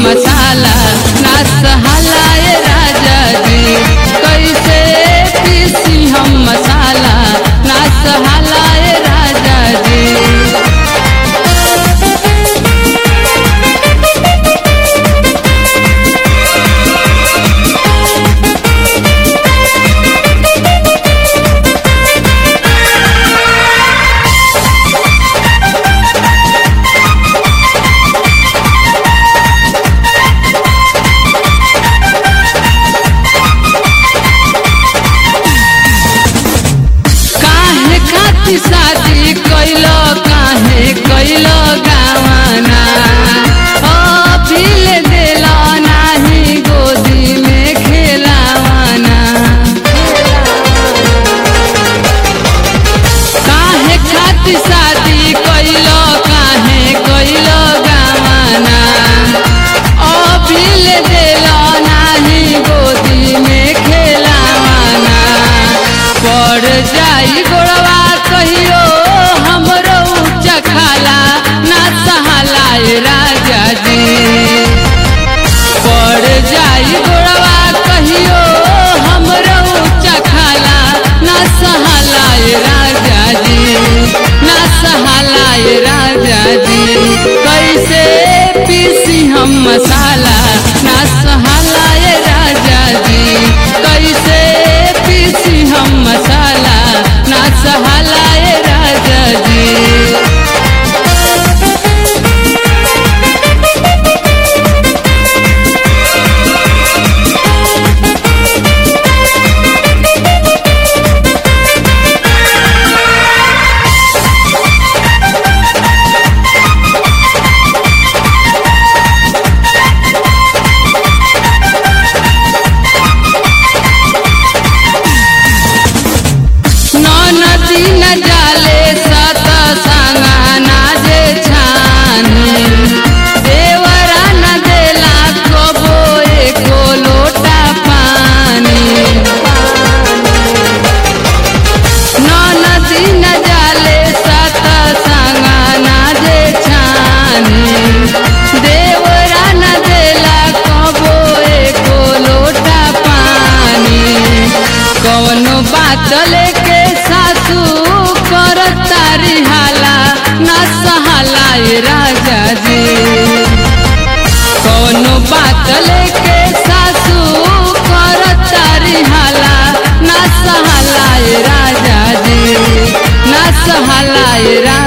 मसाला ना सहालाए राजा जी कैसे पीसी हम मसाला ना सहालाए राजा जी काहे खातिर शादी कैलो काहे कैलो गावाना अभिल देला नाही गोदी में खेलावाना काहे खातिर शादी कैलो काहे कैलो गावाना अभिल देला नाही गोदी में खेलावाना पड़ जाई गोड़वा कहियो हमरो ऊंचा खाला ना सहालाए राजा जी पड़ जाई गोड़वा कहियो हमरो ऊंचा खाला ना सहालाए राजा जी ना सहालाए राजा जी कैसे पीसी हम मसाला ना सहालाए राजा जी कैसे पीसी हम मसाला ना सहालाए राजा जी नदी न जाले सत संगा ना जे छानी देवरा न देला कबो एको लोटा पानी नदी न जाले सत संगा ना जे छानी देवरा न देला कबो एको लोटा पानी कौनो बात लेके सासू कर तारी हाला ना सहालाए राजा जी कौनो बात लेके सासू कर तारी हाला ना सहालाए राजा जी ना सहालाए राजा